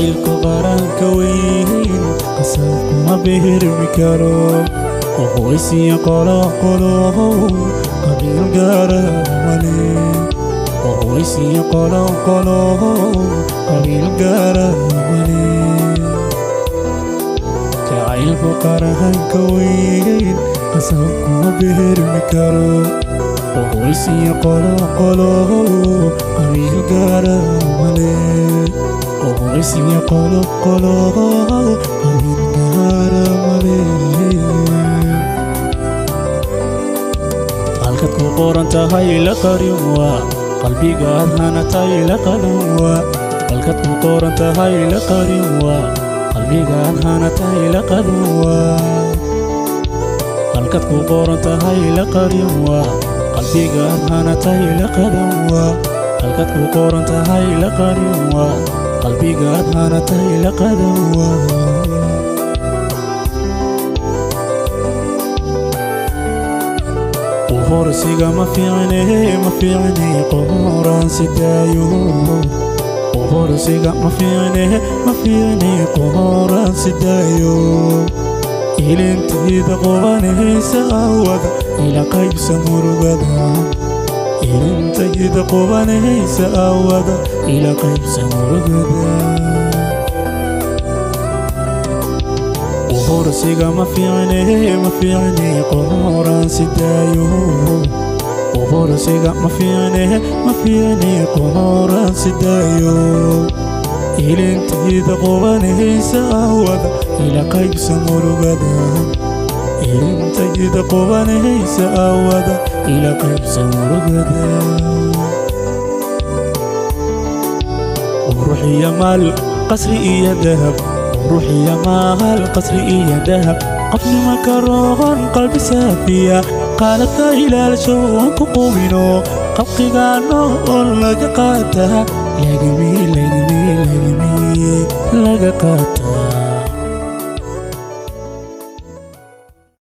jacaylku qaranka weyn qasabkuma behermi karo qohoysiya qoloqolo qabiil gaara male qohoysiya qoloqolo qabiil gaara male jacaylku qaranka weyn qasabkuma behermi karo qohoysiya qoloqolo qabiil gaara male qohoysiya qoloqolo qabiil gaara male halkad ku qoran tahay la qarin waa qalbigaad hanatay la qadan waa halkad ku qoran tahay la qarin waa qalbigaad hanatay la qadan waa halkad ku qoran tahay la qarin waa qalbigaad hanatay la qadan waa halkad ku qoran tahay la qarin waa qalbigaad hanatay la qadan waa horsiga ma fiicne ma fiicne qoraan sidaayo horsiga ma fiicne ma fiicne qoraan sidaayo ilintayda qobanaysa awada ila qaybsa murugada ilintayda qobanaysa awada ila qaybsa murugada horsiga ma fiicne ma fiicne qoraan sidaayo horsiga ma fiicne ma fiicne qoraan sidaayo ilintayda qobanaysa awada ila qaybsa murugada ilintayda qobanaysa awada ila qaybsa murugada ruuxiya maal qasri iyo dahab ruuxiya maal qasri iyo dahab qofnima karoon qalbi saafiya qaaladka ilaalsho aan ku qubino qabqigaano oo laga qaata lagami lagami lagami laga qaata